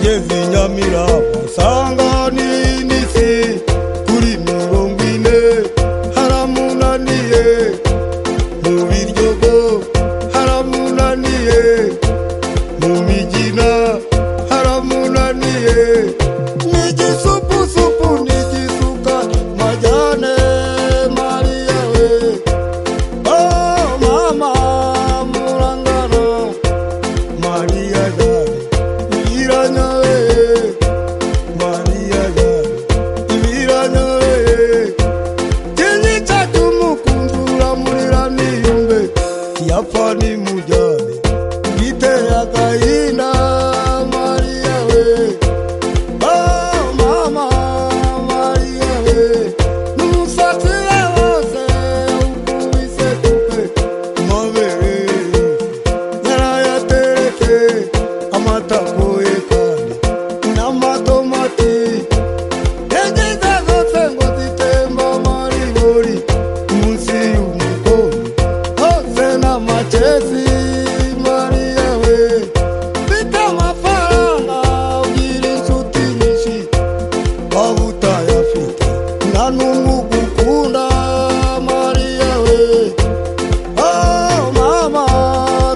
ngeze nyamirambo usanga n'inisi kuri mirongo ine haramunaniye mu biryogo haramunaniye mu migina haramunaniye ni igisupusupu ni igisuka majyane mariya we oh mama murangana mariya yari ibiranyoye mariya yari ibiranyoye kinyi cyatumukunzi uramurira niyumve kiyapfa nimujyane giteye agahinda mariya we Oh, mama mariya we n'umusatsi we wose ukubise kupe amabere yarayatereke amatakoye kandi n'amatomati yagize zose ngo zitemba amaribori munsi y'umukono hose n'amakesi mariya we mfite amafaranga ugira inshuti nyinshi waba utayafite nta n'umwe ugukunda mariya we Oh mama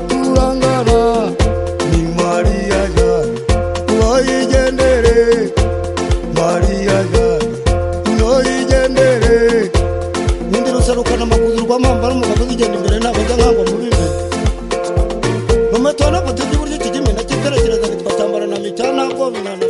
turangana ni Maria yani noyigendere Maria yani noyigendere nindi rusarukana amakuzu rwamamba n'umugabo ugenda imbere ntabajya nkangwa mu bibi mu matona batuje uburyo kijya imena kiterekereza bitwatambara na mitana ko binana